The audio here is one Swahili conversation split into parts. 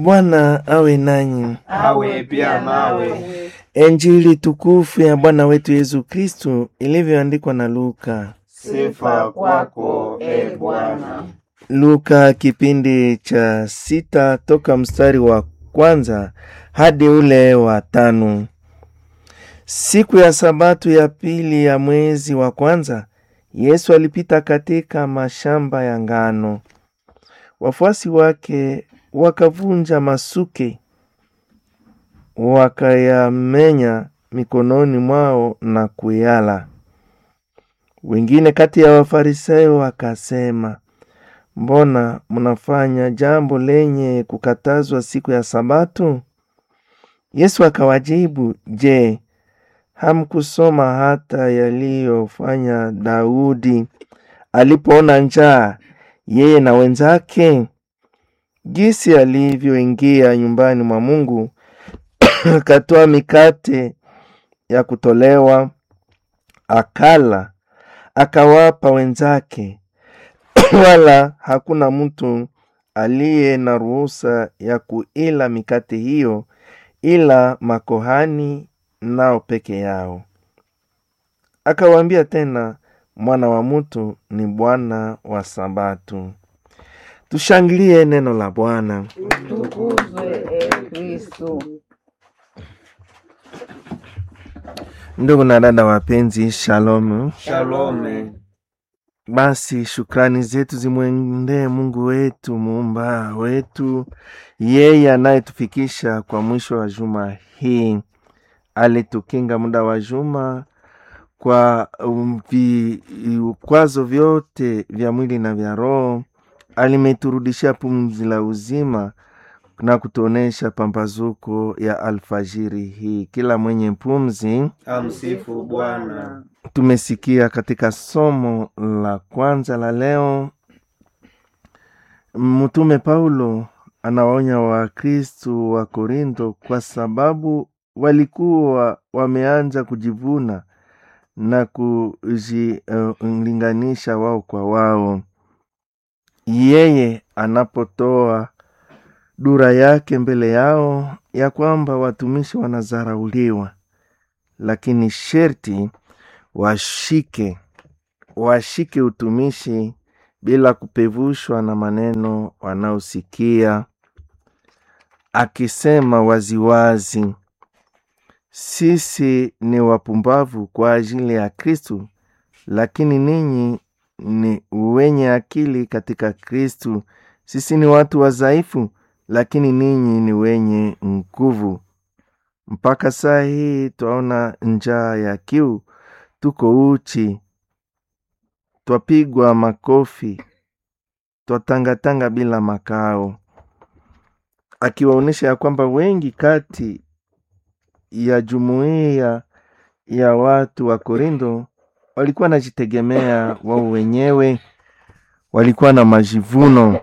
Bwana awe nanyi. awe pia nawe. Injili tukufu ya Bwana wetu Yesu Kristu ilivyoandikwa na Luka. Sifa kwako e Bwana. Luka kipindi cha sita toka mstari wa kwanza hadi ule wa tano. Siku ya Sabato ya pili ya mwezi wa kwanza, Yesu alipita katika mashamba ya ngano. Wafuasi wake wakavunja masuke, wakayamenya mikononi mwao na kuyala. Wengine kati ya Wafarisayo wakasema, mbona mnafanya jambo lenye kukatazwa siku ya Sabato? Yesu akawajibu, je, hamkusoma hata yaliyofanya Daudi alipoona njaa, yeye na wenzake, jinsi alivyoingia nyumbani mwa Mungu akatoa mikate ya kutolewa, akala, akawapa wenzake wala hakuna mtu aliye na ruhusa ya kuila mikate hiyo ila makohani nao peke yao. Akawaambia tena, mwana wa mtu ni Bwana wa Sabato. Tushangilie neno la Bwana. Tukuzwe e Kristo. Ndugu na dada wapenzi, shalom. Shalome. Basi shukrani zetu zimwendee Mungu wetu muumba wetu, yeye anayetufikisha kwa mwisho wa juma hii. Alitukinga muda wa juma kwa um, vikwazo vyote vya mwili na vya roho. Alimeturudishia pumzi la uzima na kutuonesha pambazuko ya alfajiri hii. Kila mwenye pumzi Amsifu Bwana. tumesikia katika somo la kwanza la leo, mtume Paulo anawaonya Wakristu wa Korinto kwa sababu walikuwa wameanza kujivuna na kujilinganisha uh, wao kwa wao. Yeye anapotoa dura yake mbele yao ya kwamba watumishi wanazarauliwa, lakini sherti washike washike utumishi bila kupevushwa na maneno wanaosikia, akisema waziwazi, sisi ni wapumbavu kwa ajili ya Kristu, lakini ninyi ni wenye akili katika Kristu. Sisi ni watu wadhaifu, lakini ninyi ni wenye nguvu. Mpaka saa hii twaona njaa ya kiu tuko uchi, twapigwa makofi, twatangatanga bila makao, akiwaonyesha ya kwamba wengi kati ya jumuiya ya watu wa Korinto walikuwa wanajitegemea wao wenyewe, walikuwa na majivuno,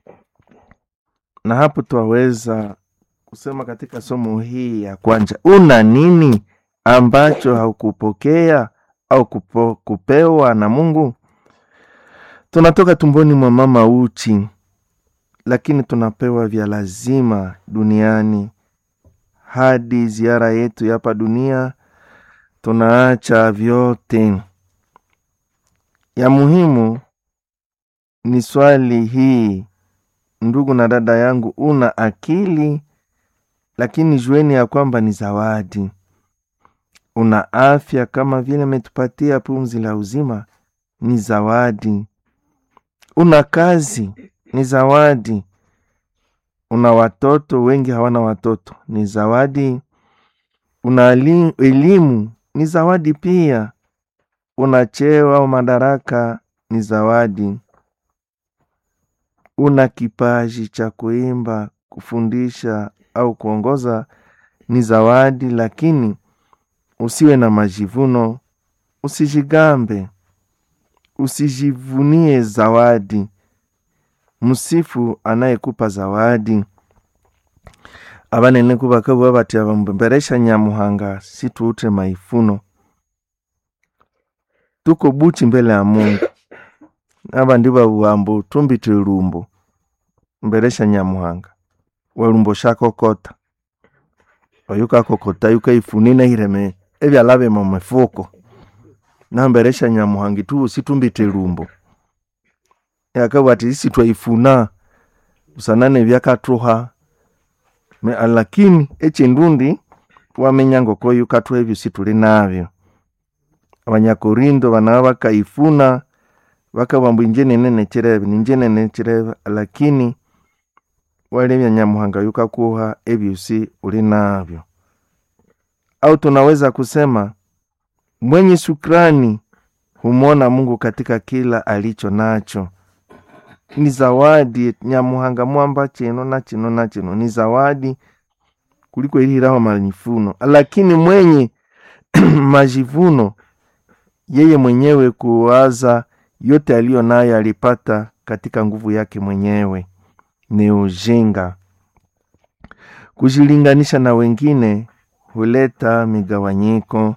na hapo twaweza kusema katika somo hii ya kwanza, una nini ambacho haukupokea au kupo, kupewa na Mungu. Tunatoka tumboni mwa mama uchi, lakini tunapewa vya lazima duniani. Hadi ziara yetu hapa dunia, tunaacha vyote. Ya muhimu ni swali hii, ndugu na dada yangu, una akili, lakini jueni ya kwamba ni zawadi una afya kama vile ametupatia pumzi la uzima, ni zawadi. Una kazi, ni zawadi. Una watoto, wengi hawana watoto, ni zawadi. Una elimu, ni zawadi pia. Una cheo au madaraka, ni zawadi. Una kipaji cha kuimba, kufundisha au kuongoza, ni zawadi, lakini usiwe na majivuno, usijigambe, usijivunie zawadi. Msifu anayekupa zawadi. abanene kubakabwa bati abamberesha nyamuhanga situute maifuno tuko buchi mbele ya mungu aba ndi babuhambo tumbite lumbo mberesha nyamuhanga walumbo shakokota oyukakokota yukaifune ireme ebyala mu mifuko namberesha nyamuhangi tu situmbite lumbo yakabwa ati isi twaifuna usanane byakathuha Me- lakini echindundi wamenya ngoko yukathuha ebyo situli nabyo abanyakorindo banaba bakaifuna bakabamba inje nene nechirebe ninje nene nechirebe lakini walebya nyamuhanga yukakuha ebyosi uli navyo au tunaweza kusema mwenye shukrani humwona mungu katika kila alicho nacho ni zawadi nyamuhanga mwamba chino na chino na chino ni zawadi kuliko iliraho majivuno lakini mwenye majivuno yeye mwenyewe kuwaza yote aliyo nayo alipata katika nguvu yake mwenyewe ni ujinga kujilinganisha na wengine huleta migawanyiko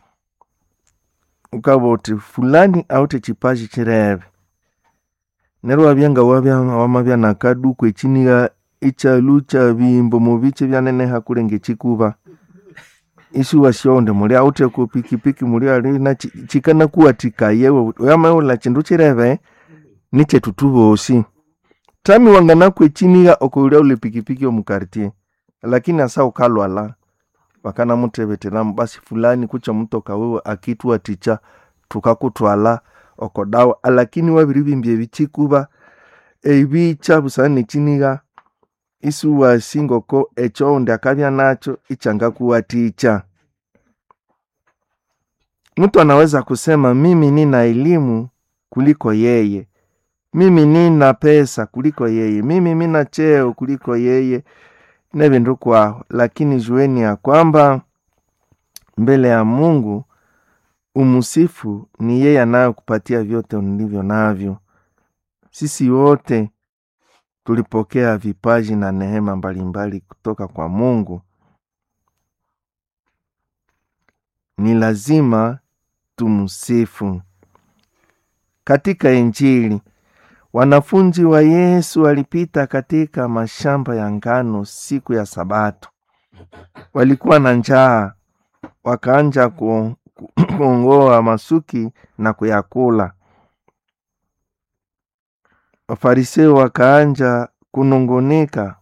ukaboti fulani aute chipaji chireve nero wabyanga wabya wamabya nakaduku echiniga echalu cha bimbo mubiche byaneneha kulenge chikuba isi wasionde muli aute ku pikipiki muli ali na chi- chikana kuwatika yewe oyamaula chindu chireve niche tutubosi tami wanganakwe chiniga okulia ule pikipiki omukartie lakini asa ukalwala wakana mutebetelamu basi fulani kucha mutoka wewe akitwa ticha tukakutwala okodawa lakini wabiri bimbye bichikuba ebicha busana nechiniga isi wasingoko echonde akabya nacho ichanga kuwa ticha mtu anaweza kusema mimi nina elimu kuliko yeye mimi nina pesa kuliko yeye mimi mina cheo kuliko yeye na vindu kwaho lakini jueni ya kwamba mbele ya mungu umusifu ni yeye anayokupatia vyote nilivyo navyo sisi wote tulipokea vipaji na neema mbalimbali kutoka kwa mungu ni lazima tumsifu katika injili wanafunzi wa yesu walipita katika mashamba ya ngano siku ya sabato walikuwa na njaa wakaanja ku- ku- kuongoa masuki na kuyakula wafariseo wakaanja kunungunika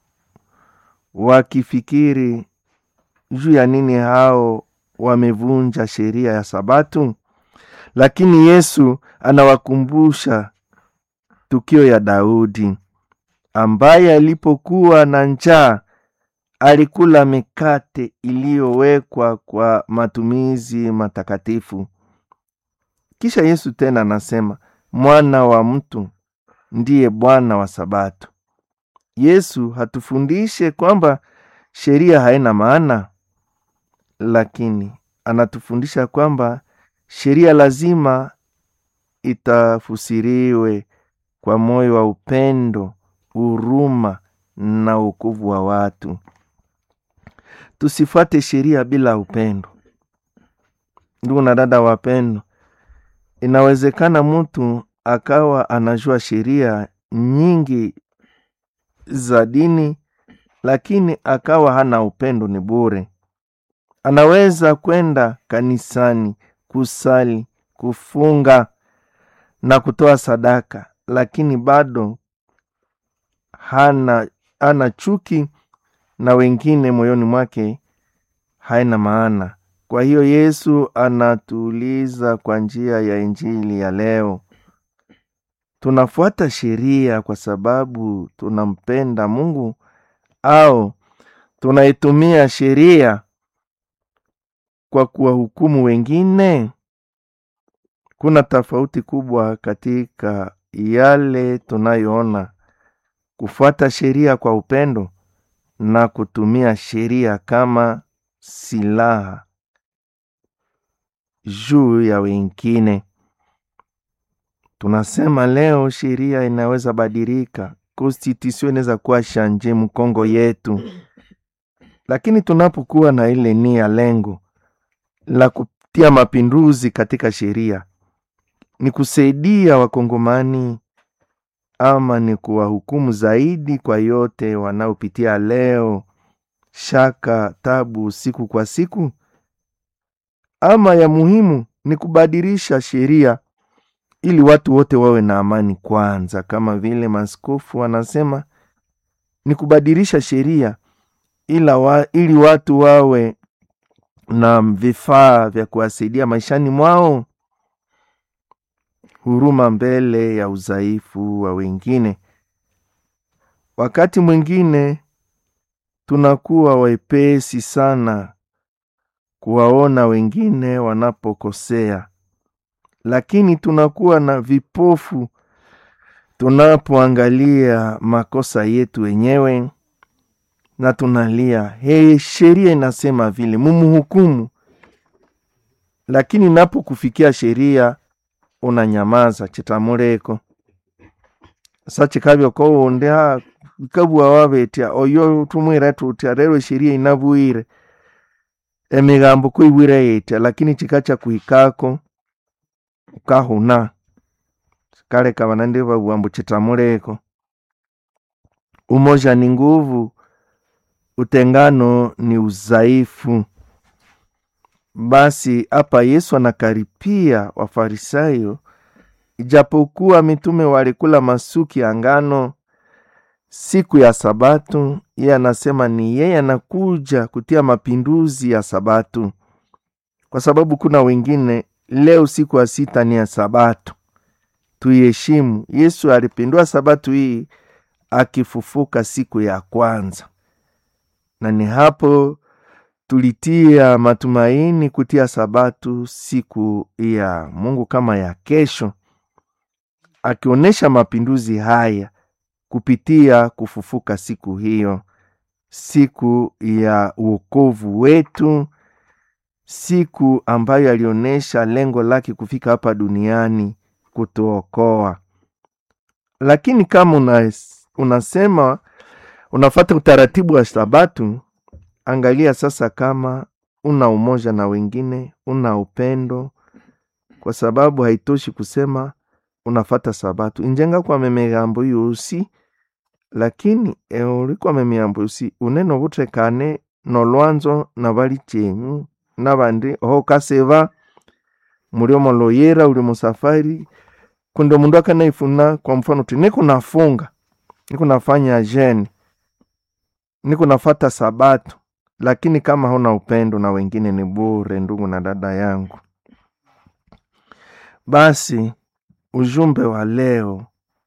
wakifikiri juu ya nini hao wamevunja sheria ya sabatu lakini yesu anawakumbusha tukio ya daudi ambaye alipokuwa na njaa alikula mikate iliyowekwa kwa matumizi matakatifu kisha yesu tena anasema mwana wa mtu ndiye bwana wa sabato yesu hatufundishe kwamba sheria haina maana lakini anatufundisha kwamba sheria lazima itafusiriwe kwa moyo wa upendo huruma na wokovu wa watu tusifuate sheria bila upendo ndugu na dada wapendo inawezekana mtu akawa anajua sheria nyingi za dini lakini akawa hana upendo ni bure anaweza kwenda kanisani kusali kufunga na kutoa sadaka lakini bado hana ana chuki na wengine moyoni mwake haina maana kwa hiyo yesu anatuuliza kwa njia ya injili ya leo tunafuata sheria kwa sababu tunampenda mungu au tunaitumia sheria kwa kuwahukumu wengine kuna tofauti kubwa katika yale tunayoona kufuata sheria kwa upendo na kutumia sheria kama silaha juu ya wengine tunasema leo sheria inaweza badilika constitution inaweza kuwa shanje mkongo yetu lakini tunapokuwa na ile nia lengo la kutia mapinduzi katika sheria ni kusaidia wakongomani ama ni kuwahukumu zaidi kwa yote wanaopitia leo, shaka, tabu siku kwa siku, ama ya muhimu ni kubadilisha sheria ili watu wote wawe na amani kwanza, kama vile maaskofu wanasema ni kubadilisha sheria ila wa, ili watu wawe na vifaa vya kuwasaidia maishani mwao, huruma mbele ya udhaifu wa wengine. Wakati mwingine tunakuwa wepesi sana kuwaona wengine wanapokosea, lakini tunakuwa na vipofu tunapoangalia makosa yetu wenyewe na tunalia hey, sheria inasema vile mumuhukumu, lakini napokufikia sheria unanyamaza chitamuleko sachikavyo koundi ha ikabua wavetya oyo tumwira tutya rero sheria inavuire emigambo kuiwire yetya lakini chikacha kuhikako ukahuna kaleka vanandi vavuambu chitamuleko umoja ni nguvu utengano ni udhaifu. Basi hapa Yesu anakaripia Wafarisayo, ijapokuwa mitume walikula masuki ya ngano siku ya Sabato, yeye anasema ni yeye anakuja kutia mapinduzi ya Sabato, kwa sababu kuna wengine leo siku ya sita ni ya Sabato, tuiheshimu. Yesu alipindua Sabato hii akifufuka siku ya kwanza na ni hapo tulitia matumaini kutia Sabatu siku ya Mungu kama ya kesho, akionyesha mapinduzi haya kupitia kufufuka siku hiyo, siku ya uokovu wetu, siku ambayo alionyesha lengo lake kufika hapa duniani kutuokoa. Lakini kama unas, unasema unafata utaratibu wa Sabatu, angalia sasa kama una umoja na wengine, una upendo, kwa sababu haitoshi kusema unafata Sabatu injenga kwa memigambo yusi lakini eulikwame miambo yusi uneno vutekane nolwanzo na vali chenyu navandi ohokaseva muliomo loyera uli musafari kundi mundu akanaifuna kwa mfano ti niko nafunga niko nafanya jeni niko nafata Sabato, lakini kama huna upendo na wengine ni bure, ndugu na dada yangu. Basi ujumbe wa leo